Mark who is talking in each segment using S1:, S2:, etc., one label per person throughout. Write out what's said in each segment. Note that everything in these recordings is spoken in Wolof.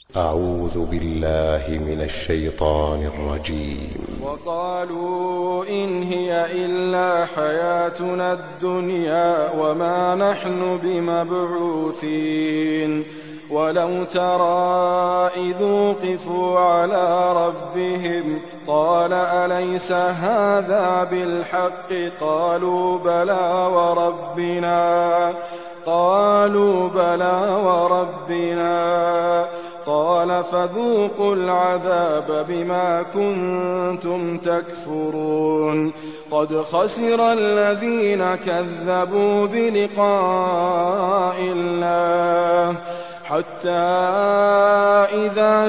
S1: أعوذ بالله من الشيطان الرجيم
S2: وقالوا إن هي إلا حياتنا الدنيا وما نحن بمبعوثين ولو ترى إذ وقفوا على ربهم قال أليس هذا بالحق قالوا بلى وربنا قالوا بلى وربنا قال فذوقوا العذاب بما كنتم تكفرون قد خسر الذين كذبوا بلقاء الله حتى إذا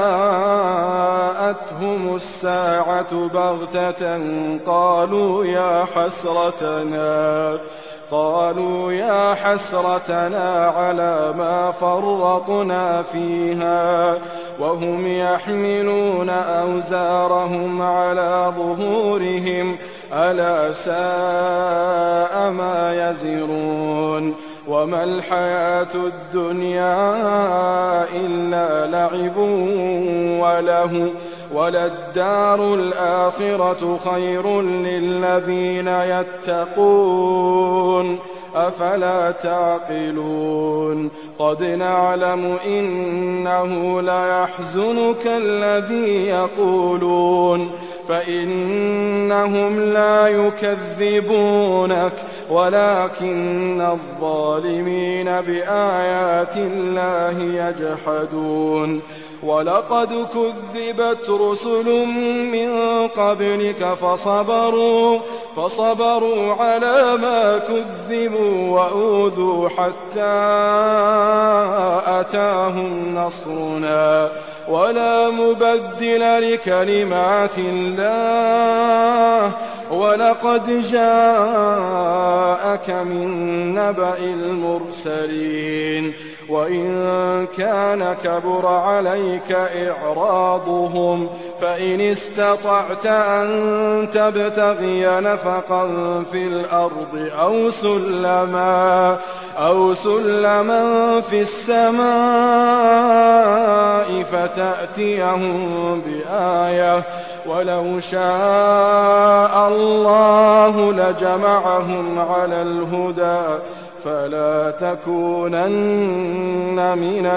S2: جاءتهم الساعة بغتة قالوا يا حسرتنا قالوا يا حسرتنا على ما فرطنا فيها وهم يحملون أوزارهم على ظهورهم ألا ساء ما يزرون وما الحياة الدنيا إلا لعب وله وللدار الآخرة خير للذين يتقون أفلا تعقلون قد نعلم إنه ليحزنك الذي يقولون فإنهم لا يكذبونك ولكن الظالمين بآيات الله يجحدون ولقد كذبت رسل من قبلك فصبروا فصبروا على ما كذبوا وأوذوا حتى أتاهم نصرنا ولا مبدل لكلمات الله ولقد جاءك من نبأ المرسلين وإن كان كبر عليك إعراضهم فإن استطعت أن تبتغي نفقا في الأرض أو سلما أو سلما في السماء فتأتيهم بآية ولو شاء الله لجمعهم على الهدى فلا تكونن من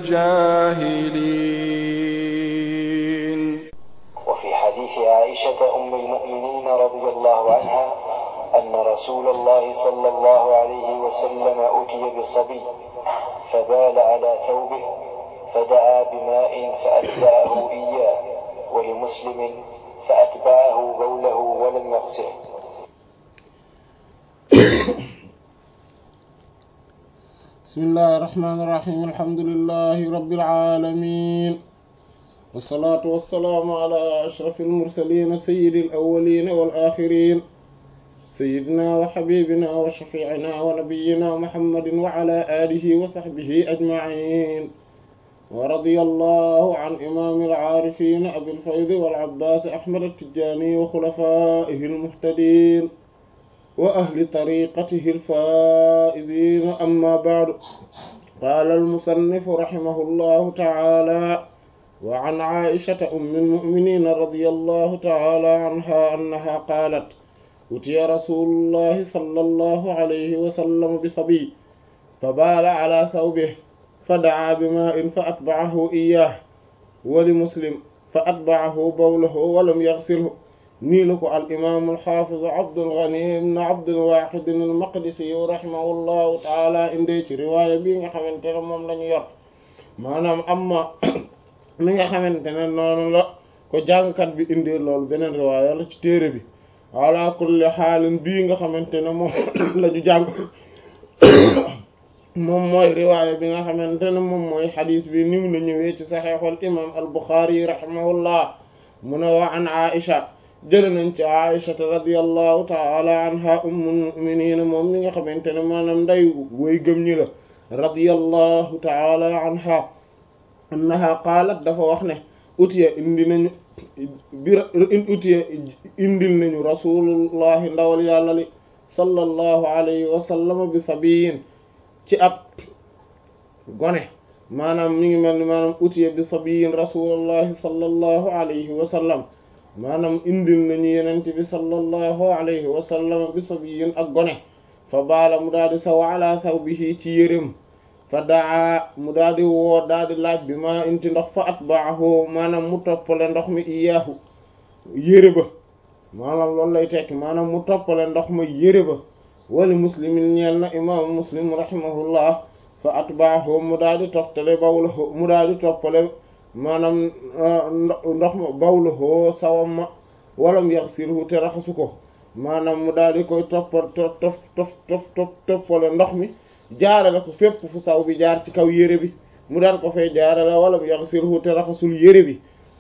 S2: الجاهلين
S3: وفي حديث عائشة أم المؤمنين رضي الله عنها أن رسول الله صلى الله عليه وسلم أتي بصبي فبال على ثوبه فدعا بماء فأتبعه إياه ولمسلم فأتبعه بوله ولم يغسله
S4: بسم الله الرحمن الرحيم الحمد لله رب العالمين والصلاة والسلام على أشرف المرسلين سيد الأولين والآخرين سيدنا وحبيبنا وشفيعنا ونبينا محمد وعلى آله وصحبه أجمعين ورضي الله عن إمام العارفين أبي الفيض والعباس أحمد التجاني وخلفائه المهتدين وأهل طريقته الفائزين أما بعد قال المصنف رحمه الله تعالى وعن عائشة أم المؤمنين رضي الله تعالى عنها أنها قالت أتي رسول الله صلى الله عليه وسلم بصبي فبال على ثوبه فدعا بماء فأتبعه إياه ولمسلم فأتبعه بوله ولم يغسله nii la ko al imaam al xaafiz Abdul Ghani ibn Abdul Waahid al Maqdisi rahimahullahu taala indee ci riwaaya bii nga xamante ne moom la ñu yor maanaam amma mi nga xamante ne noonu la ko jàngkat bi indee loolu beneen riwaaya la ci téere bi ala kulli xaalin bii nga xamante ne moom la ñu jàng moom mooy riwaaya bi nga xamante ne moom mooy xadiis bi ni mu la ñëwee ci saxiixul imaam al Buxaari rahimahullah mu ne wa an Aisha jële nañ ci aïshata radiallahu taala anha ummul muminina moom mi nga xamante ne maanaam nday woy gëm ñi la radiallahu taala anha annaha qaalat dafa wax ne utiya indi nañu bir utiya indil nañu rasulullahi ndawal yàlla li sallallahu alayhi wa sallam bi sabiyin ci ab gone maanaam mi ngi mel ni maanaam utiya bi sabiyin rasulullahi sallallahu alayhi wa sallam maanaam indil nañu yenente bi sallallahu alayhi wa sallam bi sabiyin ak gone fa baala mu daal di saw ala sawbihi ci yërëm fa daa mu daal di woo daal di laaj bi ma inti ndox fa atbaahu maanaam mu toppale ndox mi iyaahu yére ba maanaam loolu lay tekki maanaam mu toppale ndox ma yére ba wali muslimin ñeel na imaamu muslim rahimahullah fa atbaahu mu daal di toftale bawlahu mu daal di toppale maanaam ndox ma bawlahu sawam ma walam yaxsilhu te raxasu ko maanaam mu daal di koy toppal tof tof tof tof tof toppale ndox mi jaarale ko fépp fu saw bi jaar ci kaw yére bi mu daal ko fay jaarale walam yaxsilhu te raxasul yére bi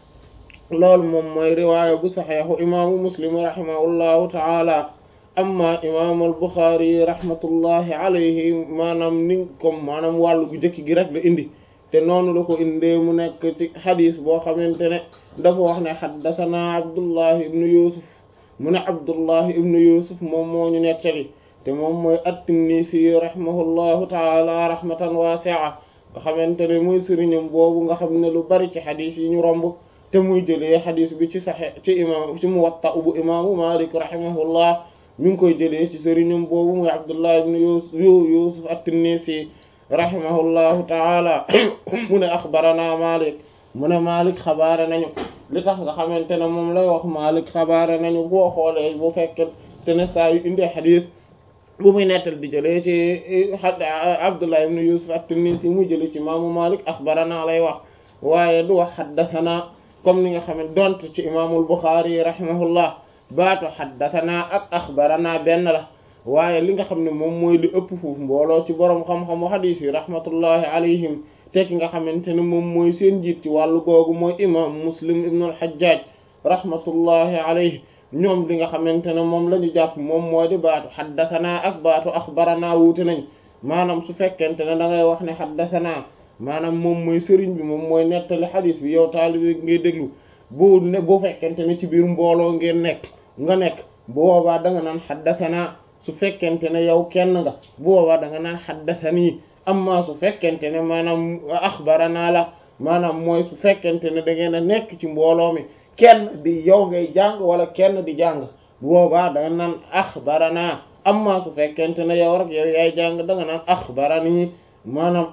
S4: loolu moom mooy riwaaya bu saxeexu imaamu muslim rahimahullahu taala amma imaamu al-Buxaari rahmatullahi alayhi maanaam ni comme maanaam wàllu gu jëkk gi rek la indi te noonu la ko indee mu nekk ci xadis boo xamante ne dafa wax ne xaddasanaa Abdullahi ibnu Yusuf mu ne Abdullahi ibnu Yusuf moom moo ñu nettali te moom mooy at-Tinnisi rahimahullahu taala rahmatan waasi'a nga xamante ne mooy sëriñam boobu nga xam ne lu bari ci xadis yi ñu romb te muy jëlee xadis bi ci saxe ci imaam ci Muwatta bu imaamu Maalik rahimahullah mi ngi koy jëlee ci sëriñum boobu muy Abdullah ibn Yusuf Yusuf at-Tinnisi rahimahullahu taala mu ne axbarana Malik mu ne Malik xabaare nañu li tax nga xamante ne moom lay wax Malik xabaare nañu boo xoolee bu fekkee te ne saa yu indee xadis bu muy nettal di jëlee ci Abdullah ibn Yusuf at-Tinnisi muy jëlee ci maamu Malik axbarana lay wax waaye du wax xaddathana comme ni nga xam ne donte ci imaamul Bukhari rahimahullah baatu xaddatanaa ak axbaranaa benn la waaye li nga xam ne moom mooy li ëpp foofu mbooloo ci boroom xam-xamu xadiis yi rahmatullahi alayhim te ki nga xamante ne moom mooy seen jiit ci wàllu googu mooy imam muslim ibnu al-Hajjaj rahmatullahi alayhi ñoom li nga xamante ne moom la ñu jàpp moom moo di baatu xaddatanaa ak baatu axbaranaa wuute nañ maanaam su fekkente ne da ngay wax ne xaddatanaa maanaam moom mooy sëriñ bi moom mooy nettali xadiis bi yow taalibi ngay déglu bu ne bu fekkente ne ci biir mbooloo ngeen nekk nga nekk bu boobaa da nga naan xaddasanaa su fekkente ne yow kenn nga bu boobaa da nga naan xaddasanii amma su fekkente ne maanaam axbaranaa la maanaam mooy su fekkente ne da ngeen a nekk ci mbooloo mi kenn di yow ngay jàng wala kenn di jàng bu boobaa da nga naan axbaranaa amma su fekkente ne yow rek yow yaay jàng da nga naan axbaranii maanaam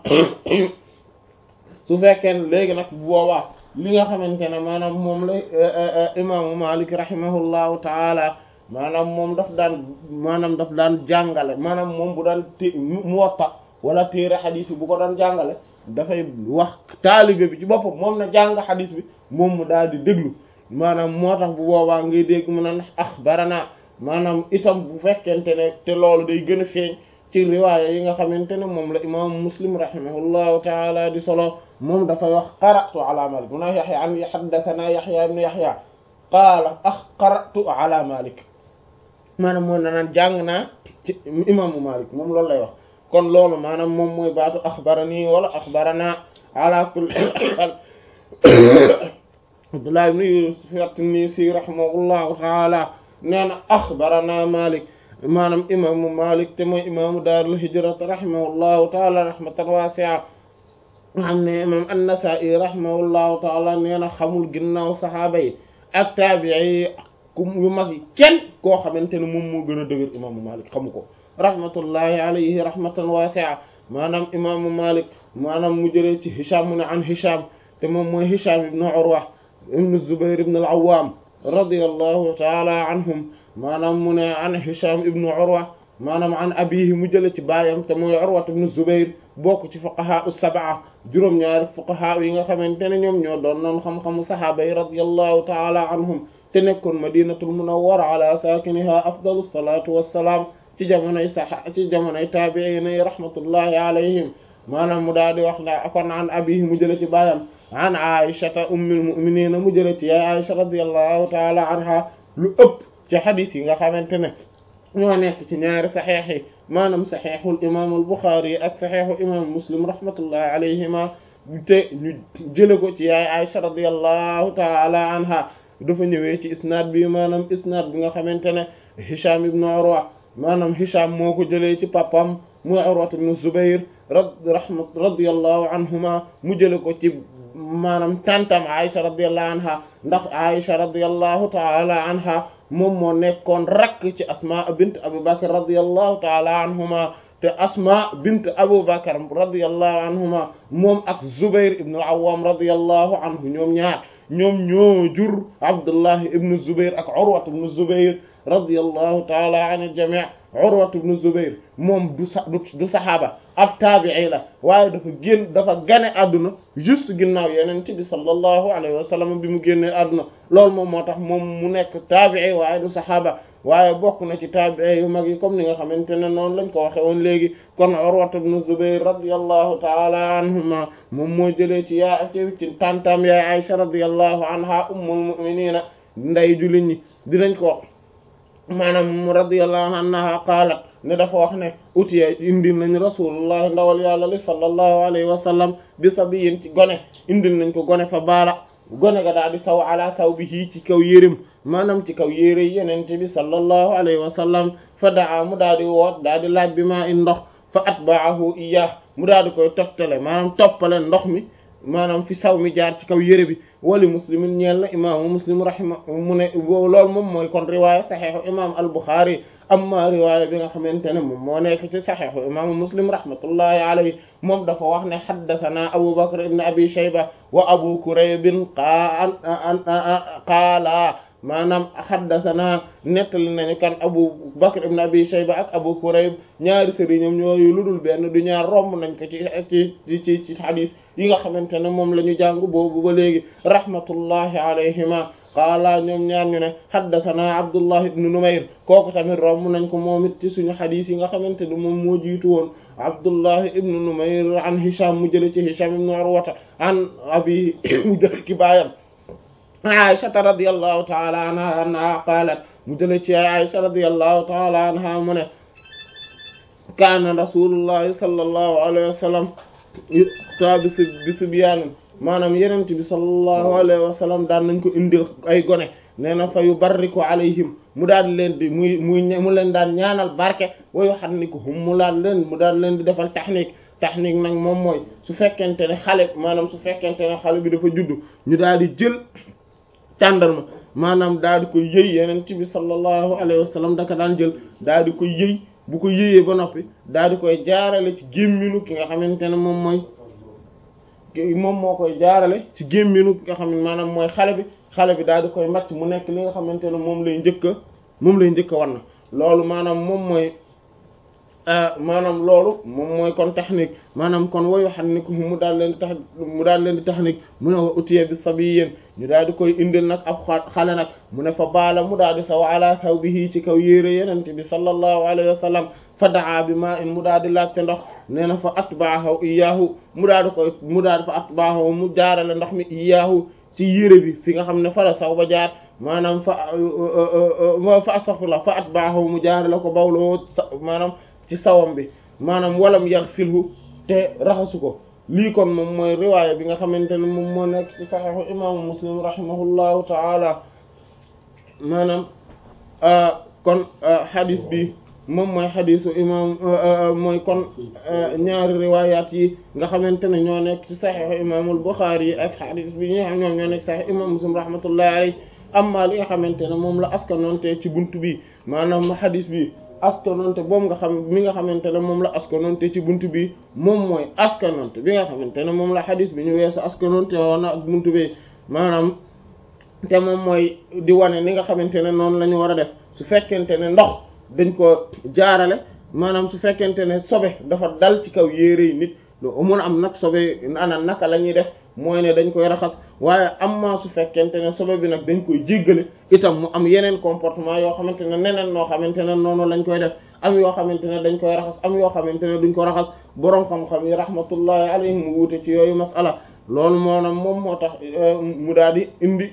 S4: su fekkee léegi nag bu boobaa li nga xamante ne maanaam moom la imaamu Malik rahimahullahu taala maanaam moom daf daan maanaam daf daan jàngale maanaam moom bu daan té Muwatta wala téere xadis bi bu ko daan jàngale dafay wax taalibe bi ci boppam moom na jàng xadis bi moom mu daal di déglu maanaam moo tax bu boobaa ngay dégg mu naan axbarana maanaam itam bu fekkente ne te loolu day gën a feeñ ci riwaaya yi nga xamante ne moom la imaamu Muslim rahimahullahu taala di solo moom dafay wax qara'tu ala Malik mun a Yaxya an haddathana Yaxya ibn Yaxya qaala ax qara'tu ala Malik maanaam mooy na naan jàng naa ci imaamu Malik moom loolu lay wax kon loolu maanaam moom mooy baatu axbarani wala axbarana ala kulli haal Abdullah ibn Yusuf at-Tinnisi rahimahullahu taala nee na axbarana Malik maanaam imaamu Malik te mooy imaamu daarul hijrat rahimahullahu taala rahmatan waasi'a nga xam ne imam an-Nasa'i rahimahullahu taala nee na xamul ginnaaw saxaaba yi ak taabi'i yi ku yu mag yi kenn koo xamante ne moom moo gën a dëgër imaamu Malik xamu ko rahmatullahi alayhi rahmatan waasi'a maanaam imaamu Malik maanaam mu jëlee ci Hisham mu ne an Hisham te moom mooy Hisham ibn Urwa ibn Zubayr ibn al-Awwam radiyallahu taala anhum maanaam mu ne an Hisham ibn Urwa maanaam an abihi mu jële ci baayam te mooy Urwa ibn Zubayr bokk ci fuqaha us-sab'a juróom-ñaari fuqaha yi nga xamante ne ñoom ñoo doon noon xam-xamu sahaaba yi radiyallahu taala anhum te nekkoon madinatul munawwara ala saakiniha afdalu salatu wassalaam ci jamonoy saha ci jamonoy taabi'iin yi rahmatullahi alayhim maanaam mu daal di wax na kon an abihi mu jële ci baayam an aishata ummul mu'minin mu jële ci yaay Aisha radiyallahu taala anha lu ëpp ci xadis yi nga xamante ne ñoo nekk ci ñaari saxeex yi maanaam saxeexul imam al Buxaari ak saxeexu imam Muslim rahmatullahi alayhima te ñu jële ko ci yaay Aisha radiyallahu taala anha dafa ñëwee ci isnaad bi maanaam isnaad bi nga xamante ne Hisham ibn Urwa maanaam Hisham moo ko jëlee ci papam muy urwat ibn zubayr rad rahmat radiyallahu anhuma mu jële ko ci maanaam tantam aisha radiyallahu anha ndax aisha radiyallahu taala anha moom moo nekkoon rakk ci asma bint abu bakr radiyallahu taala anhuma te asma bint abu bakr radiyallahu anhuma moom ak zubair ibn al-awwam radiyallahu anhu ñoom ñaar ñoom ñoo jur abdullah ibn zubair ak urwat ibn zubair radiyallahu taala an al-jami' urwat ibn zubair moom du sa du saxaaba ab taabi'i la waaye dafa génn dafa gane àdduna juste ginnaaw yeneen ci bi sallallahu alayhi wa sallam bi mu génnee àdduna loolu moom moo tax moom mu nekk taabi'i waaye du saxaaba waaye bokk na ci taabi'i yu mag yi comme ni nga xamante ne noonu lañ ko waxe woon léegi kon urwat ibn zubair radiyallahu taala anhuma moom moo jëlee ci yaa ci tantam yaay aisha radiyallahu anha ummul mu'minina nday jullit ñi dinañ ko maanaam radiyallahu anha qaalat ne dafa wax ne utiya indil nañ rasulullah ndawal yàlla li sallallahu alayhi wa sallam bi sabiyin ci gone indil nañ ko gone fa baala gone ga daal di saw ala thawbihi ci kaw yérim maanaam ci kaw yére yenente bi sallallahu alayhi wa sallam fa daa mu daal di woot daal di laaj bi maa in ndox fa atba'ahu iyyah mu daal di koy toftale maanaam toppale ndox mi maanaam fi saw mi jaar ci kaw yére bi wali muslimin ñeel na imaamu muslim rahima mu ne loolu moom mooy kon riwaaya saxeexu imam al-Bukhari amma riwaaya bi nga xamante ne moom moo nekk ci saxeexu imaamu muslim rahmatullahi alayhi moom dafa wax ne haddathana abu bakr ibn abi shayba wa abu kurayb qaala maanaam haddathana nettali nañu kan abu bakr ibn abi shayba ak abu kurayb ñaari sëriñam ñooyu lu dul benn du ñaar romb nañ ko ci ci ci ci hadis yi nga xamante ne moom la ñu jàng boobu ba léegi rahmatullahi alayhima qaala ñoom ñaar ñu ne haddathana abdullah ibn numayr kooku tamit romb nañ ko moom it ci suñu hadis yi nga xamante ne moom moo jiitu woon abdullah ibn numayr an hisham mu jële ci hisham ibn urwata an abi mu jële ci baayam aishata radiyallahu taala anha anha qaalat mu jële ci aisha radiyallahu taala anha mu ne kaana rasulullahi sallallahu alayhi wa sallam ta bisi bisi biyaanin maanaam yenent bi sallallahu alayhi wa sallam daan nañ ko indil ay gone nee na fa yu barriku alayhim mu daan leen di muy muy mu leen daan ñaanal barke wayu xam ni ko hum mu daan leen mu daan leen di defal technique technique nag moom mooy su fekkente ne xale maanaam su fekkente ne xale bi dafa juddu ñu daal di jël tàndarma maanaam daal di koy yëy yeneen ci bi sallallahu alayhi wa sallam daka daan jël daal di koy yëy bu ko yëyee ba noppi daal di koy jaarale ci gémminu ki nga xamante ne moom mooy moom moo koy jaarale ci gémminu ki nga xam ne maanaam mooy xale bi xale bi daal di koy màcc mu nekk li nga xamante ne moom lay njëkk a moom lay njëkk a wan na loolu maanaam moom mooy maanaam loolu moom mooy kon technique maanaam kon woyu xam ne ko mu daal leen di tax mu daal leen di technique mu ne wa utiye bi sabi yéen ñu daal di koy indil nag ab xale nag mu ne fa baala mu daal di saw ala thawbihi ci kaw yére yenente bi sallallahu alayhi wa sallam fa daa bi ma in mu daal di laajte ndox nee na fa atbaahu iyaahu mu daal di koy mu daal di fa atbaahu mu jaarale ndox mi iyaahu ci yére bi fi nga xam ne fa la saw ba jaar maanaam fa fa astaghfirullah fa atbaahu mu jaarale ko bawloo maanaam ci sawam bi maanaam walam yar silhu te raxasu ko lii kon moom mooy riwaaya bi nga xamante ne moom moo nekk ci saxiixu imaamu muslim rahimahullahu taala maanaam kon xadis bi moom mooy xadisu imam mooy kon ñaari riwaayaat yi nga xamante ne ñoo nekk ci saxiixu imaamul buxaari yi ak xadis bi ñi nga xam ñoom ñoo nekk saxiix imam muslim rahmatullahi alayhi amma li nga xamante ne moom la askanoonte ci buntu bi maanaam xadis bi askanonte boobu nga xam mi nga xamante ne moom la askanonte ci buntu bi moom mooy askanonte bi nga xamante ne moom la xadis bi ñu weesu askanonte woon ak buntu bi maanaam te moom mooy di wane ni nga xamante ne noonu la ñu war a def su fekkente ne ndox dañ ko jaarale maanaam su fekkente ne sobe dafa dal ci kaw yére yi nit lu mun a am nag sobe ana naka la ñuy def mooy ne dañ koy raxas waaye amma su fekkente ne sobe bi nag dañ koy jéggale itam mu am yeneen comportement yoo xamante ne neneen noo xamante ne noonu lañ koy def am yoo xamante ne dañ koy raxas am yoo xamante ne duñ ko raxas boroom xam-xam yi rahmatullahi alayhim mu wuute ci yooyu masala loolu moonam moom moo tax mu daal di indi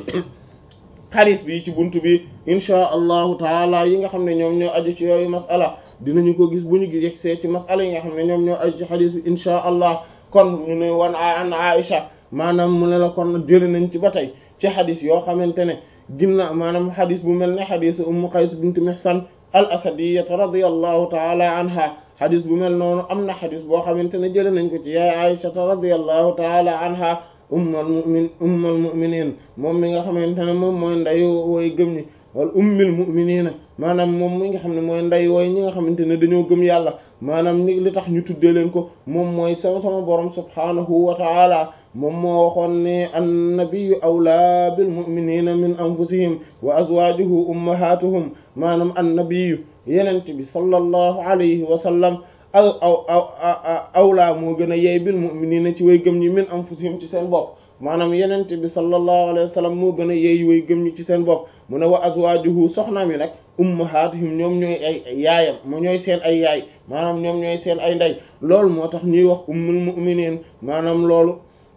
S4: xadis bi ci buntu bi inchaa allahu taala yi nga xam ne ñoom ñoo aju ci yooyu masala dinañu ko gis bu ñu gi yegsee ci masala yi nga xam ne ñoom ñoo aju ci xadis bi inchaa allah kon ñu ne wan an Aisha maanaam mu ne la kon jëli nañ ci ba tey ci xadis yoo xamante ne ginna maanaam xadis bu mel ne xadisu ummu qays bint mihsan al asadiyata radiyallahu taala anha xadis bu mel noonu am na xadis boo xamante ne jële nañ ko ci yaay Aysata radiyallahu taala anha ummal mu'min ummal mu'minin moom mi nga xamante ne moom mooy ndeyu wooy gëm ñi wala ummil mu'minina maanaam moom mi nga xam ne mooy nday wooy ñi nga xamante ne dañoo gëm yàlla maanaam ni li tax ñu tuddee leen ko moom mooy sama sama borom subhanahu wa taala moom moo waxoon ne annabiyyu awlaa bil mu'minina min anfusihim wa azwajuhu ummahatuhum maanaam annabiyyu yenent bi sallallahu alayhi wa sallam aw aw aw awlaa moo gën a yey bil mu'minina ci way gëm ñi min anfusihim ci seen bopp maanaam yenent bi sallallahu alayhi wa sallam moo gën a yey way gëm ñi ci seen bopp mu ne wa azwajuhu soxnaam yi nag ummahatuhum ñoom ñooy ay yaayam mu ñooy seen ay yaay maanaam ñoom ñooy seen ay ndey loolu moo tax ñuy wax ummul mu'minin maanaam loolu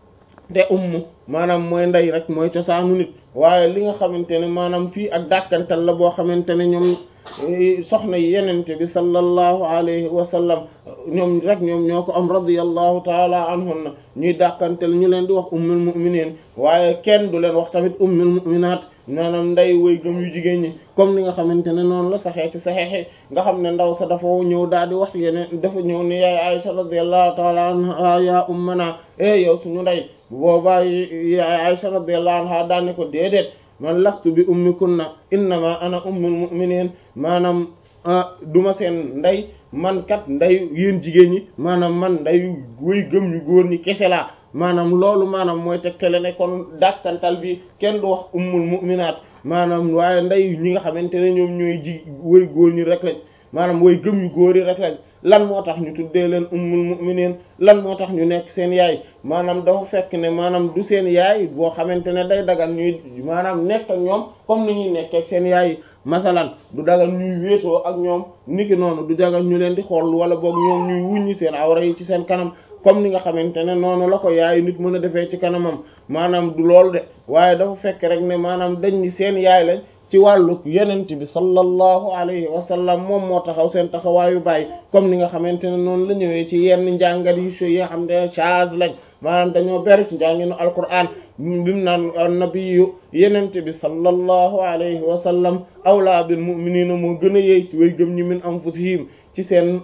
S4: te umm maanaam mooy ndey rek mooy cosaanu nit waaye li nga xamante ne maanaam fii ak dàkkantal la boo xamante ne ñoom soxna yi yenente bi sallallahu alayhi wa sallam ñoom rek ñoom ñoo ko am radiyallahu taala anhunna ñuy dàkkantal ñu leen di wax ummul mu'minin waaye kenn du leen wax tamit ummul mu'minat maanaam nday woy gëm yu jigéen ñi comme ni nga xamante ne noonu la saxee ci saxeexi nga xam ne ndaw sa dafa ñëw daal di wax yeneen dafa ñëw ne yaay Aisha radiyallahu taala anha ya ummana e yow suñu ndey boobaa yaay Aisha radiyallahu anha daal ne ko déedéet man lastu bi ummikunna innama ana ummul mu'minin maanaam duma seen ndey man kat nday yéen jigéen ñi maanaam man nday woy gëm ñu góor ñi kese laa maanaam loolu maanaam mooy tegtale ne kon dàkkantal bi kenn du wax ummul mu'minaat maanaam waaye nday ñi nga xamante ne ñoom ñooy ji woy góor ñi rek lañ maanaam woy gëm yu góor yi rek lañ lan moo tax ñu tuddee leen ummul mu'minin lan moo tax ñu nekk seen yaay maanaam dafa fekk ne maanaam du seen yaay boo xamante ne day dagan ñuy maanaam nekk ak ñoom comme ni ñuy nekkee ak seen yaay masalan du dagan ñuy wéetoo ak ñoom niki noonu du dagan ñu leen di xool wala boog ñoom ñuy wuññi seen awra yi ci seen kanam comme ni nga xamante ne noonu la ko yaay nit mën a defee ci kanamam maanaam du loolu de waaye dafa fekk rek ne maanaam dañ ni seen yaay lañ ci wàllu yenent bi sallallahu alayhi wa sallam moom moo taxaw seen taxawaayu bàyyi comme ni nga xamante ne noonu la ñëwee ci yenn njàngat yi yi nga xam ne chaz lañ maanaam dañoo bari ci njànginu alquran bimu naan nabiyu yenent bi sallallahu alayhi wa sallam awla bil mu'minina moo gën a yey ci way gëm ñi min anfusihim ci seen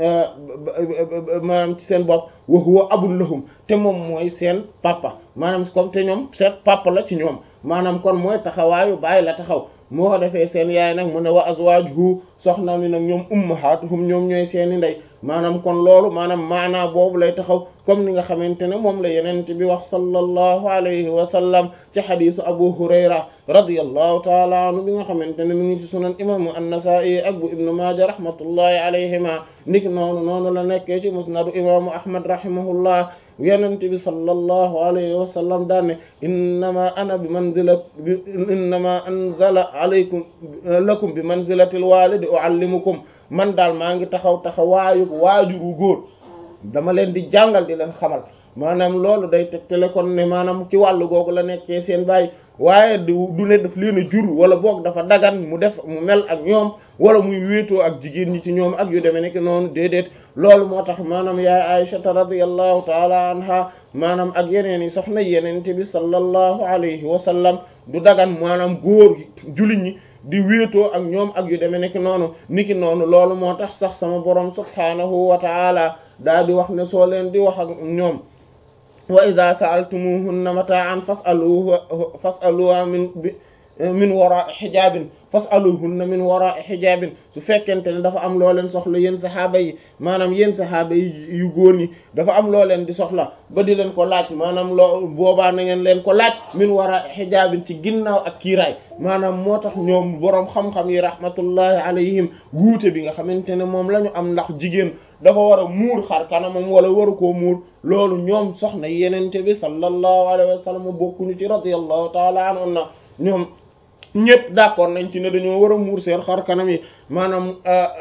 S4: maanaam ci seen bopp wa huwa abul lahum te moom mooy seen papa maanaam comme te ñoom seen papa la ci ñoom maanaam kon mooy taxawaayu bàyyi la taxaw moo ko defee seen yaay nag mu ne wa azwajuhu soxna mi nag ñoom ummahatuhum ñoom ñooy seeni ndey maanaam kon loolu maanaam maanaa boobu lay taxaw comme ni nga xamante ne moom la yenent bi wax sallallahu alayhi wa sallam ci xadisu abu hurayra radiyallahu taala anhu bi nga xamante ne mi ngi ci sunan imaamu an-nasa'i ak bu ibnu maaja rahmatullahi alayhima niki noonu noonu la nekkee ci musnadu imaamu ahmad rahimahullah yenent bi sallallahu alayhi wa sallam daan ne innama ana bi manzila bi innama anzala alaykum lakum bi manzilati alwalidi uallimukum man daal maa ngi taxaw taxawaayu waajuru góor dama leen di jàngal di leen xamal maanaam loolu day tegtale kon ne maanaam ci wàllu googu la nekkee seen baay waaye du du ne daf leen a jur wala boog dafa dagan mu def mu mel ak ñoom wala muy wéetoo ak jigéen ñi ci ñoom ak yu demee nekk noonu déedéet loolu moo tax maanaam yaay Aysata radiyallahu taala anha maanaam ak yeneen yi soxna yeneen te bi sallallahu alayhi wa sallam du dagan maanaam góor gi jullit ñi di wéetoo ak ñoom ak yu demee nekk noonu niki noonu loolu moo tax sax sama borom subhaanahu wa taala daa di wax ne soo leen di wax ak ñoom wa idha sa'altumuhunna mata'an fas'aluhu fas'aluha min min wara'i hijabin fas'aluhunna min wara'i hijabin su fekkente ne dafa am loo leen soxla yéen saxaaba yi maanaam yéen saxaaba yi yu góor ñi dafa am loo leen di soxla ba di leen ko laaj maanaam loo boobaa na ngeen leen ko laaj min wara'i hijabin ci ginnaaw ak kiiraay maanaam moo tax ñoom boroom xam-xam yi rahmatullahi alayhim wuute bi nga xamante ne moom la ñu am ndax jigéen dafa war a muur xar kanamam wala waru koo muur loolu ñoom soxna yenente bi sallallahu alayhi wa sallam bokkuñu ci radiyallahu taala anhu na ñoom ñëpp d'accord nañ ci ne dañoo war a muur seen xar kanam yi maanaam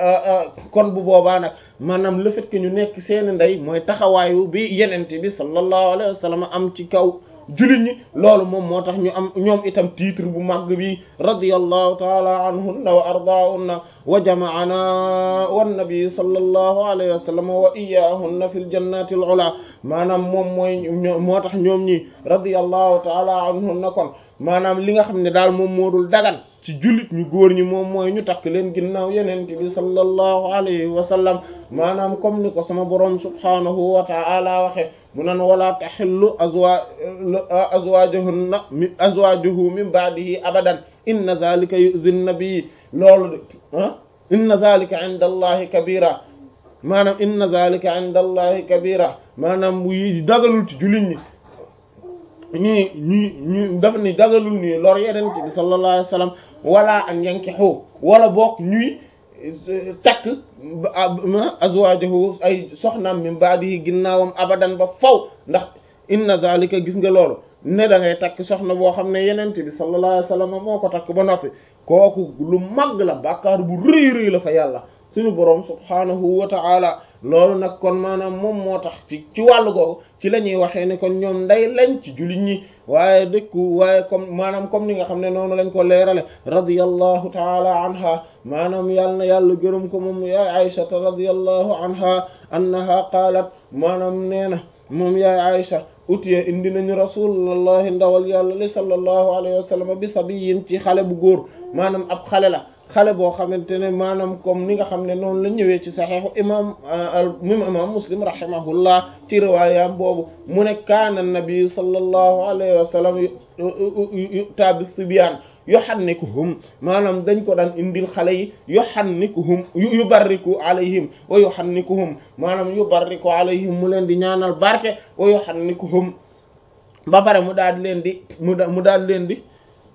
S4: kon bu boobaa nag maanaam le fait que ñu nekk seeni ndey mooy taxawaayu bi yenente bi sallallahu alayhi wa sallam am ci kaw jullit ñi loolu moom moo tax ñu am ñoom itam titre bu màgg bi radiyallahu taala anhunna wa ardaahunna wa jama'ana wan nabi sallallahu alayhi wa sallam wa iyyahunna fil jannati al ula maanaam moom mooy moo tax ñoom ñi radiyallahu taala anhunna kon maanaam li nga xam ne daal moom moo dul dagan ci jullit ñu góor ñi moom mooy ñu takk leen ginnaaw yeneen bi sallallahu alayhi wa sallam maanaam comme ni ko sama borom subhanahu wa ta'ala waxe mu nan wala tahillu azwa azwajuhunna mi azwajuhu min ba'dihi abadan inna zalika yu'zi an-nabi loolu de ah inna zalika 'inda allahi kabira maanaam inna zalika 'inda allahi kabira maanaam yi dagalul ci jullit ñi ñi ñi ñu daf ni dagalul ni lor yenente bi sallallahu alayhi wasallam wala an yankihu wala bokk ñuy takk azwajahu ay soxnaam min baadihi ginnaawam abadan ba faw ndax inna zalika gis nga loolu ne da ngay takk soxna boo xam ne yenente bi sallallahu alayhi wasallam moo ko takk ba noppi kooku lu mag la bàkkaar bu rëy rëy la fa yàlla suñu boroom subhanahu wa ta'ala loolu nag kon maanaam moom moo tax ci ci wàllu googu ci la ñuy waxee ne kon ñoom nday lañ ci jullit ñi waaye dëkku waaye comme maanaam comme ni nga xam ne noonu lañ ko leerale radiyallahu taala anha maanaam yàlla na yàlla gërëm ko moom yaay aïshata radiyallahu anha annaha qaalat maanaam nee na moom yaay aïsha utiye indi nañu rasulullahi ndawal yàlla li sallallahu alayhi wa sallam bi sabiyin ci xale bu góor maanaam ab xale la xale boo xamante ne maanaam comme ni nga xam ne noonu la ñëwee ci saxiixu imam imam muslim rahimahullah ci riwaayam boobu mu ne kaana nabi sallallahu alayhi wa sallam yu'ta bis sibyaan yuhannikuhum maanaam dañ ko daan indil xale yi yuhannikuhum yubarriku alayhim wa yuhannikuhum maanaam yubarriku alayhim mu leen di ñaanal barke wa yuhannikuhum ba pare mu daal leen di mu mu daal leen di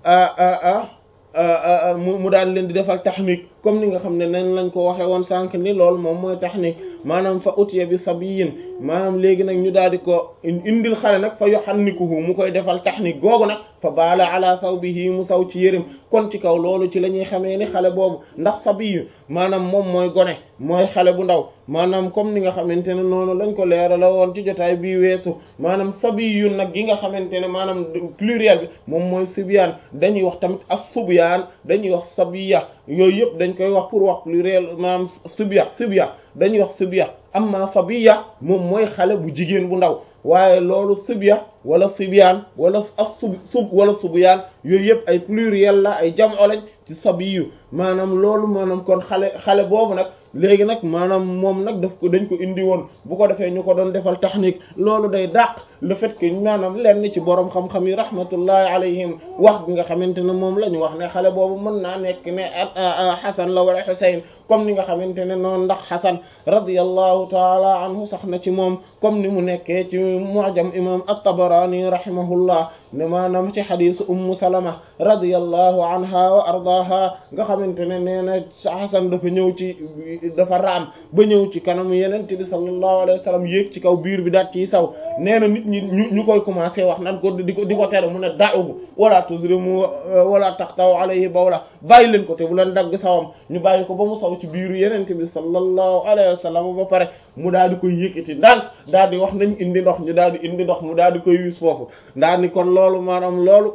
S4: mu mu daal leen di defal tahnik comme ni nga xam ne nañ lañ ko waxee woon sànq ni loolu moom mooy tahnik maanaam fa utiya bi sabiyin maanaam léegi nag ñu daal di ko indil xale nag fa yuhannikuhu mu koy defal tahnik googu nag fa baala ala thawbihi mu saw ci yërim kon ci kaw loolu ci la ñuy xamee ni xale boobu ndax sabiyu maanaam moom mooy gone mooy xale bu ndaw maanaam comme ni nga xamante ne noonu lañ ko leerala woon ci jotaay bii weesu maanaam sabiyu nag gi nga xamante ne maanaam pluriel bi moom mooy sibyaan dañuy wax tamit as-subyaan dañuy wax sabiya yooyu yëpp dañ koy wax pour wax pluriel maanaam sibya sibya dañuy wax sibya amma sabiya moom mooy xale bu jigéen bu ndaw waaye loolu sibya wala sibyaan wala as sub sub wala subyaan yooyu yëpp ay pluriel la ay jam'o lañ ci sabiyu maanaam loolu maanaam kon xale xale boobu nag léegi nag maanaam moom nag daf ko dañ ko indi woon bu ko defee ñu ko doon defal technique loolu day dàq le fait que maanaam lenn ci borom xam-xam yi rahmatullahi alayhim wax bi nga xamante ne moom la ñu wax ne xale boobu mën naa nekk ne Xasan la wala Xuseyn comme ni nga xamante ne noonu ndax Xasan radiyallahu taala anhu sax na ci moom comme ni mu nekkee ci mu'jam imam at-Tabarani rahimahullah ne maanaam ci xadisu ummu Salama radiyallahu anha wa ardaha nga xamante ne nee na Xasan dafa ñëw ci dafa raam ba ñëw ci kanam yenente bi sallallahu alayhi wa sallam yéeg ci kaw biir bi daat ciy saw nee na nit ñi ñu ñu koy commencé wax nan ko di ko di ko tere mu ne da'uhu wala tuzrimu wala taqtaw alayhi bawla bàyyi leen ko te bu leen dagg sawam ñu bàyyi ko ba mu saw ci biiru yenente bi sallallahu alayhi wa sallam ba pare mu daal di koy yëkkati ndànk daal di wax nañ indi ndox ñu daal di indi ndox mu daal di koy wis foofu daal di kon loolu maanaam loolu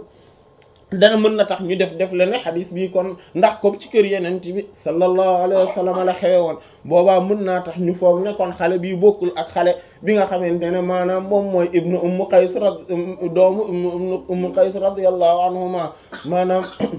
S4: dana mën na tax ñu def def la ne xadis bi kon ndax ko ci kër yeneen bi sallallahu alayhi wa sallam la xewe woon boobaa mën naa tax ñu foog ne kon xale bi bokkul ak xale bi nga xamante ne maanaam moom mooy ibnu ummu qays rad doomu ibnu ummu qays radiyallahu anhuma maanaam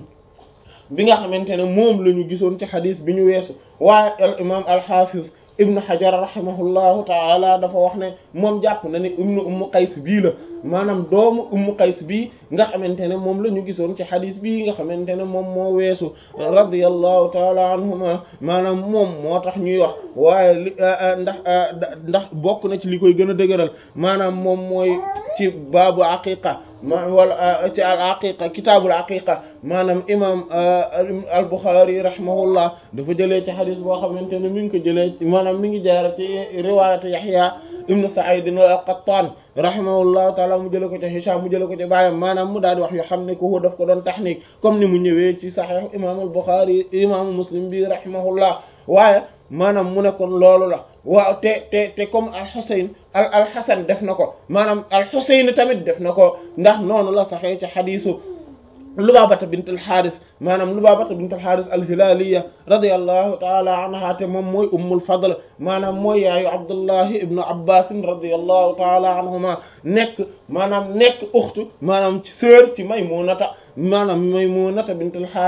S4: bi nga xamante ne moom la ñu gisoon ci xadis bi ñu weesu waaye al imam al hafiz ibnu hajar rahimahullahu taala dafa wax ne moom jàpp na ne ibnu ummu qays bii la maanaam doomu ummu qays bii nga xamante ne moom la ñu gisoon ci xadis bii nga xamante ne moom moo weesu radiyallahu taala anhuma maanaam moom moo tax ñuy wax waaye li ndax ndax bokk na ci li koy gën a dëgëral maanaam moom mooy ci baabu aqiqa ma wala ci al aqiqa kitaabul aqiqa maanaam imam al Bukhari rahimahullah dafa jëlee ci xadis boo xamante ne mi ngi ko jëlee maanaam mi ngi jaar ci riwaayatu Yahya ibnu Sa'id al-Qattan rahimahullahu taala mu jëlee ko ci Hisham mu jëlee ko ci baayam maanaam mu daal di wax yoo xam ne ko daf ko doon tahnik comme ni mu ñëwee ci Sahih imam al Bukhari imam Muslim bi rahimahullah waaye maanaam mu ne kon loolu la waaw te te te comme al Husayn al al Hasan def na ko maanaam al Husayn tamit def na ko ndax noonu la saxee ci xadiisu Lubaabata bint al Haaris maanaam Lubaabata bint al Haaris al Hilaaliya radiyallahu taala anha te moom mooy ummul fadl maanaam mooy yaayu Abdullahi ibnu Abbas radiyallahu taala anhuma nekk maanaam nekk uxtu maanaam ci sœur ci Maymunata maanaam Maymunata bint al Haaris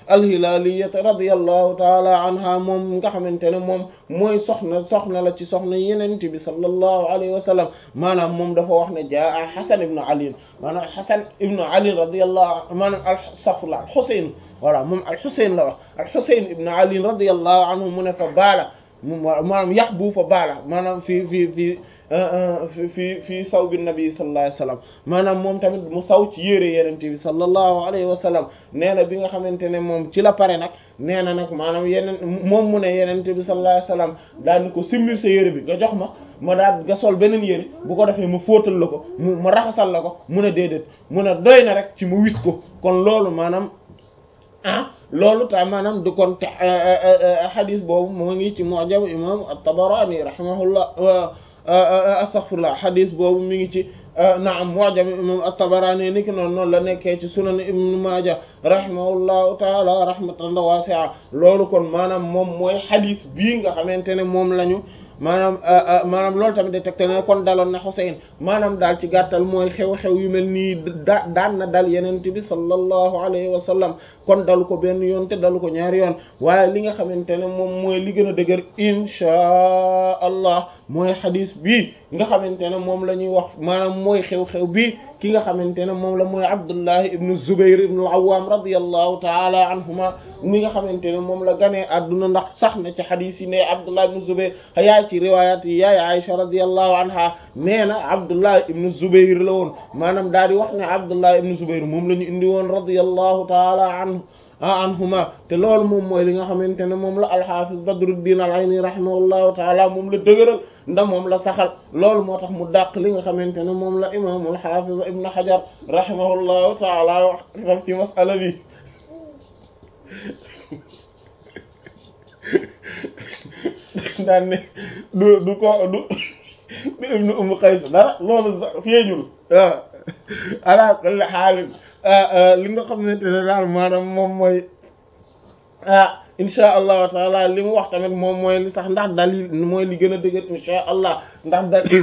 S4: al-Hilaliyata radiyallahu taala anha moom nga xamante ne moom mooy soxna soxna la ci soxna yenent bi sallallahu alayhi wa sallam maanaam moom dafa wax ne jaa Hasan ibnu Ali maanaam Hasan ibnu Ali radiyallahu maanaam al-safla al-Husayn voilà moom al-Husayn la wax al-Husayn ibnu Ali radiyallahu anhu mu ne fa baala maanaam yax bu fa baala maanaam fii fii fii fii fii saw bi nabi sallallahu alayhi wa sallam maanaam moom tamit mu saw ci yére yenente bi sallallahu alayhi wa sallam nee na bi nga xamante ne moom ci la pare nag nee na nag maanaam yeneen moom mu ne yenente bi sallallahu alayhi wa sallam daal ni ko simmil sa yére bi nga jox ma ma daal nga sol beneen yére bu ko defee mu fóotal la ko mu ma raxasal la ko mu ne déedéet mu ne doy na rek ci mu wis ko kon loolu maanaam ah loolu ta maanaam du kon te xadis boobu moo ngi ci mu'jam imam at-Tabarani rahimahullah astaghfirullah xadis boobu mi ngi ci naam mu'jam imam at-Tabarani ni ki noonu noonu la nekkee ci sunan ibn Maaja rahimahullahu taala rahmatan wasi'a loolu kon maanaam moom mooy xadis bii nga xamante ne moom lañu maanaam maanaam loolu tamit de tegte ne kon daloon na Xuseyn maanaam daal ci gàttal mooy xew-xew yu mel nii da daan na dal yenent bi sallallahu alayhi wa sallam kon dalu ko benn yoon te dalu ko ñaari yoon waaye li nga xamante ne moom mooy li gën a dëgër inchaa allah mooy xadis bii nga xamante ne moom la ñuy wax maanaam mooy xew-xew bii ki nga xamante ne moom la mooy Abdullahi ibnu Zubayr ibnu al-Awwam radiyallahu taala anhuma mi nga xamante ne moom la ganee adduna ndax sax na ci xadis yi ne Abdullah ibnu Zubayr yaay ci riwayat yi yaay Aisha radiyallahu anha nee na Abdullah ibnu Zubayr la woon maanaam daal di wax ne Abdullah ibnu Zubayr moom la ñu indi woon radiyallahu taala anhu anhuma te loolu moom mooy li nga xamante ne moom la alxaafis Badruddin al-Ayni rahimahullahu taala moom la dëgëral nda moom la saxal loolu moo tax mu dàq li nga xamante ne moom la imaamul xaafiz Ibn Hajar rahimahullahu taala wax ci masala bi daan ne du du ko du du ibnu Umm Qays dara loolu sax feeñul waaw ala kulli xaalin li nga xamante ne daal maanaam moom mooy ah insha allahu taala li mu wax tamit moom mooy li sax ndax dalil mooy li gën a dëgër insha allah ndax dalil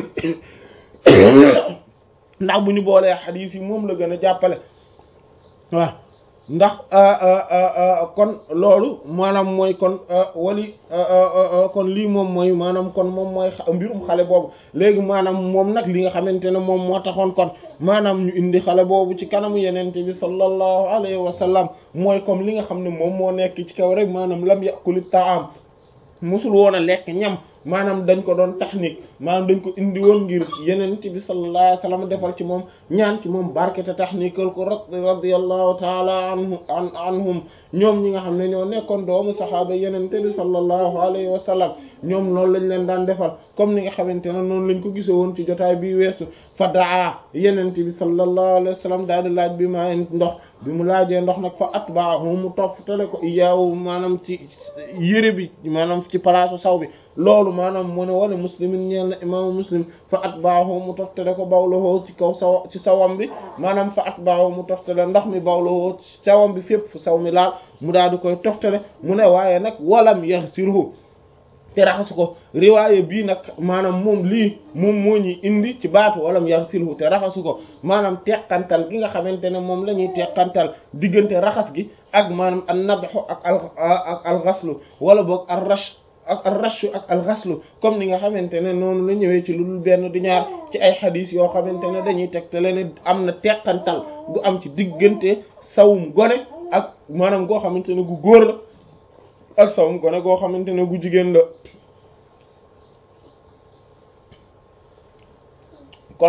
S4: ndax bu ñu boolee xadiis yi moom la gën a jàppale waaw ndax kon loolu maanaam mooy kon wali kon lii moom mooy maanaam kon moom mooy mbirum xale boobu léegi maanaam moom nag li nga xamante ne moom moo taxoon kon maanaam ñu indi xale boobu ci kanamu yenente bi sallallahu alayhi wa sallam mooy comme li nga xam ne moom moo nekk ci kaw rek maanaam lam yàquli taam musul woon a lekk ñam maanaam dañ ko doon taxnique maanaam dañ ko indi woon ngir yenent bi sallallahu alayhi wasallam defal ci moom ñaan ci moom barke te taxniqueal ko radiyallahu taala anhu an anhum ñoom ñi nga xam ne ñoo nekkoon doomu saxaaba yenente bi sallallahu alayhi wa sallam ñoom loolu lañ leen daan defal comme ni nga xamante ne noonu lañ ko gise woon ci jotaay bi weesu fa daa yenente bi sallallahu alayhi wa sallam daal di laaj bi maa ndox bi mu laajee ndox nag fa atbaahu mu toftale ko iyaawu maanaam ci yére bi maanaam ci palaasu saw bi loolu maanaam mu ne wala muslimin ñeel na imaamu muslim fa atbaahu mu toftale ko bawlahoo ci kaw saw ci sawam bi maanaam fa atbaahu mu toftale ndox mi bawlahoo ci sawam bi fépp fu saw mi laal mu daal di koy toftale mu ne waaye nag walam yaxsirhu te raxasu ko riwaaye bii nag maanaam moom lii moom moo ñuy indi ci baatu walam yaxsilhu te raxasu ko maanaam teqantal gi nga xamante ne moom la ñuy teqantal diggante raxas gi ak maanaam an nadxu ak al ak alxaslu wala boog al rash ak al rashu ak al xaslu comme ni nga xamante ne noonu la ñëwee ci lu dul benn di ñaar ci ay xadis yoo xamante ne dañuy tegtale ne am na teqantal gu am ci diggante sawum gone ak maanaam goo xamante ne gu góor la ak sawum gone goo xamante ne gu jigéen la